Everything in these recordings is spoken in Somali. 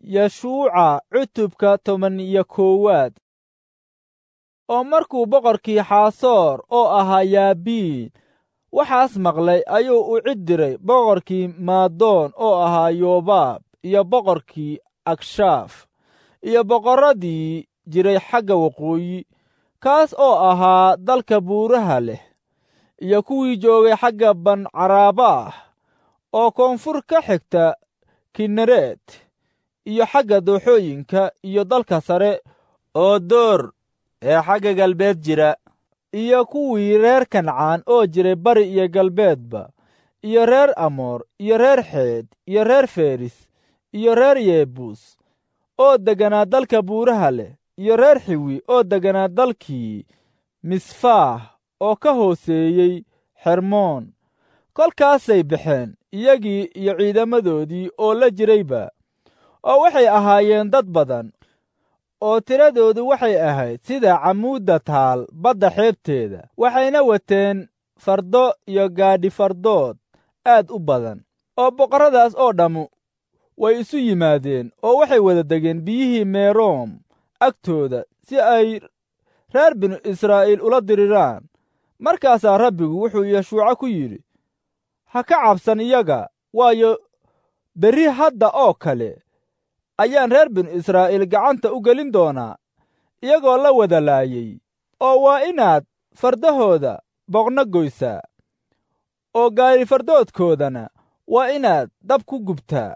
yeshuuca cutubka toban iyo koowaad oo markuu boqorkii xaasoor oo ahaa yaabiin waxaas maqlay ayuu u cid diray boqorkii maadoon oo ahaa yobaab iyo boqorkii agshaaf iyo boqorradii jiray xagga waqooyi kaas oo ahaa dalka buuraha leh iyo kuwii joogay xagga bancaraaba ah oo koonfur ka xigta kinereed iyo xagga dooxooyinka iyo dalka sare oo door ee xagga galbeed jira iyo kuwii reer kancaan oo jiray bari iyo galbeedba iyo reer amoor iyo reer xeed iyo reer feris iyo reer yebuus oo degganaa dalka buuraha leh iyo reer xiwi oo degganaa dalkii misfaah oo ka hooseeyey xermoon kolkaasay baxeen iyagii iyo ciidamadoodii oo la jirayba oo waxay ahaayeen dad badan oo tiradoodu waxay ahayd sida camuudda taal badda xeebteeda waxayna wateen fardo iyo gaadhi fardood aad u badan oo boqorradaas oo dhammu way isu yimaadeen oo waxay wada degeen biyihii meeroom agtooda si ay reer binu israa'iil ula diriraan markaasaa rabbigu wuxuu yeshuuco ku yidhi ha ka cabsan iyaga waayo berri hadda oo kale ayaan reer binu israa'iil gacanta u gelin doonaa iyagoo la wada laayay oo waa inaad fardahooda boqno goysaa oo gaari fardoodkoodana waa inaad dab ku gubtaa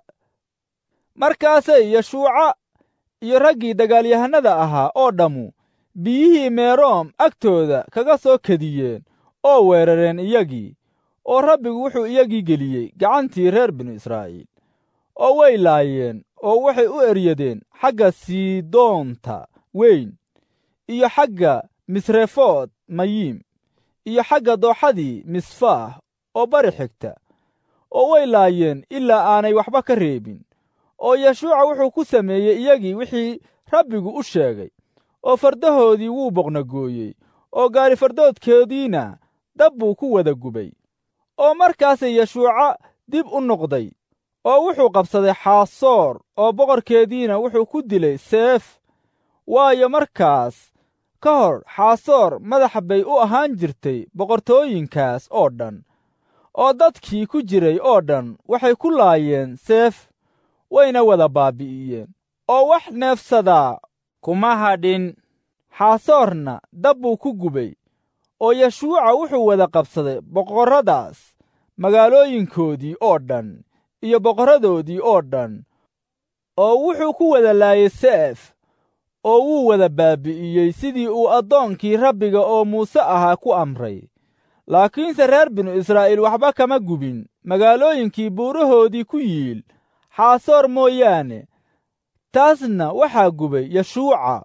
markaasay yeshuuca iyo raggii dagaalyahannada ahaa oo dhammu biyihii meeroom agtooda kaga soo kediyeen oo weerareen iyagii oo rabbigu wuxuu iyagii geliyey gacantii reer binu israa'iil oo way laayeen oo waxay u eryadeen xagga siidoonta weyn iyo xagga misrefood mayiim iyo xagga dooxadii misfaah oo bari xigta oo way laayeen ilaa aanay waxba ka reebin oo yeshuuca wuxuu ku sameeyey iyagii wixii rabbigu u sheegay oo fardahoodii wuu boqnagooyey oo gaari fardoodkoodiina dab buu ku wada gubay oo markaasay yeshuuca dib u noqday oo wuxuu qabsaday xaasoor oo boqorkeediina wuxuu ku dilay seef waayo markaas ka hor xaasoor madax bay u ahaan jirtay boqortooyinkaas oo dhan oo dadkii ku jiray oo dhan waxay ku laayeen seef wayna wada baabi'iyeen oo wax neefsadaa kuma hadhin xaasoorna dab buu ku gubay oo yeshuuca wuxuu wada qabsaday boqorradaas magaalooyinkoodii oo dhan iyo boqorradoodii oo dhan oo wuxuu ku wada laayay seef oo wuu wada baabi'iyey sidii uu addoonkii rabbiga oo muuse ahaa ku amray laakiinse reer binu israa'iil waxba kama gubin magaalooyinkii buurahoodii ku yiil xaasoor mooyaane taasna waxaa gubay yeshuuca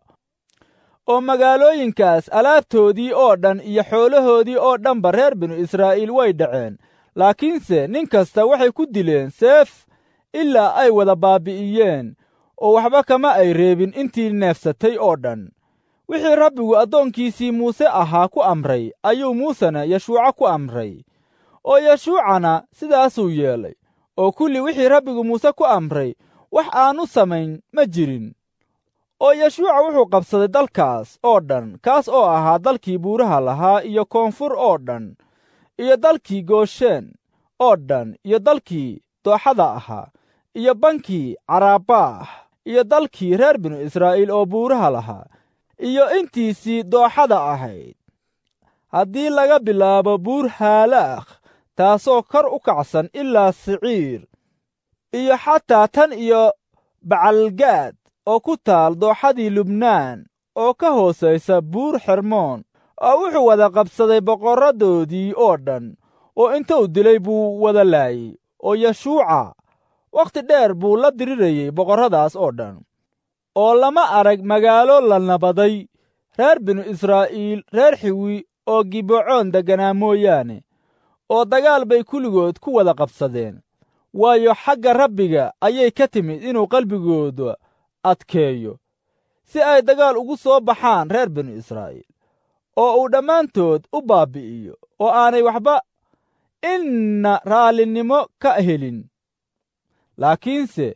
oo magaalooyinkaas alaabtoodii oo dhan iyo xoolahoodii oo dhanba reer binu israa'iil way dhaceen laakiinse nin kasta waxay ku dileen seef ilaa ay wada baabi'iyeen oo waxba kama ay reebin intii neefsatay oo dhan wixii rabbigu addoonkiisii muuse ahaa ku amray ayuu muusena yeshuuca ku amray oo yeshuucana sidaasuu yeelay oo kulli wixii rabbigu muuse ku amray wax aanu samayn ma jirin oo yeshuuca wuxuu qabsaday dalkaas oo dhan kaas oo ahaa dalkii buuraha lahaa iyo koonfur oo dhan iyo dalkii gooshen oo dhan iyo dalkii dooxada ahaa iyo bankii carabaah iyo dalkii reer binu israa'iil oo buuraha lahaa iyo intiisii dooxada ahayd haddii laga bilaabo buur haalaakh taasoo kor u kacsan ilaa siciir iyo xataa tan iyo bacalgaad oo ku taal dooxadii lubnaan oo ka hoosaysa buur xermoon oo wuxuu wada qabsaday boqorradoodii oo dhan oo intuu dilay buu wada laayey oo yeshuuca wakhti dheer buu la dirirayey boqorradaas oo dhan oo lama arag magaalo la nabaday reer binu israa'iil reer xiwi oo gibecoon degganaa mooyaane oo dagaal bay kulligood ku wada qabsadeen waayo xagga rabbiga ayay ka timid inuu qalbigooda adkeeyo si ay dagaal ugu soo baxaan reer binu israa'iil oo uu dhammaantood u baabbi'iyo oo aanay waxba inna raallinimo ka helin laakiinse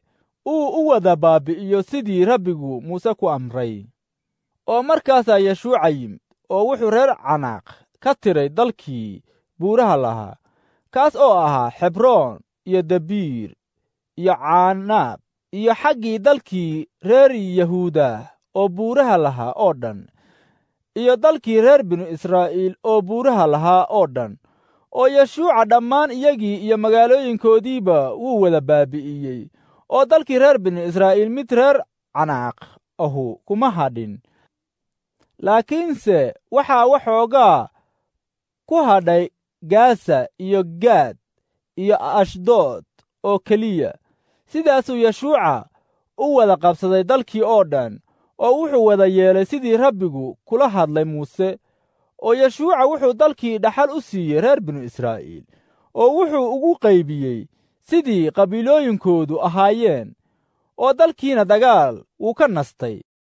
uu u wada baabi'iyo sidii rabbigu muuse ku amray oo markaasaa yeshuuca yimid oo wuxuu reer canaaq ka tiray dalkii buuraha lahaa kaas oo ahaa xebroon iyo dabiir iyo caanaab iyo xaggii dalkii reer yahuuda oo buuraha lahaa oo dhan iyo dalkii reer binu israa'iil oo buuraha lahaa oo dhan oo yeshuuca dhammaan iyagii iyo magaalooyinkoodiiba wuu wada baabi'iyey oo dalkii reer binu israa'iil mid reer canaaq ahu kuma hadhin laakiinse waxaa waxoogaa ku hadhay gaasa iyo gaad iyo ashdood oo keliya sidaasuu yeshuuca u wada qabsaday dalkii oo dhan oo wuxuu wada yeelay sidii rabbigu kula hadlay muuse oo yeshuuca wuxuu dalkii dhaxal u siiyey reer binu israa'iil oo wuxuu ugu qaybiyey sidii qabiilooyinkoodu ahaayeen oo dalkiina dagaal wuu ka nastay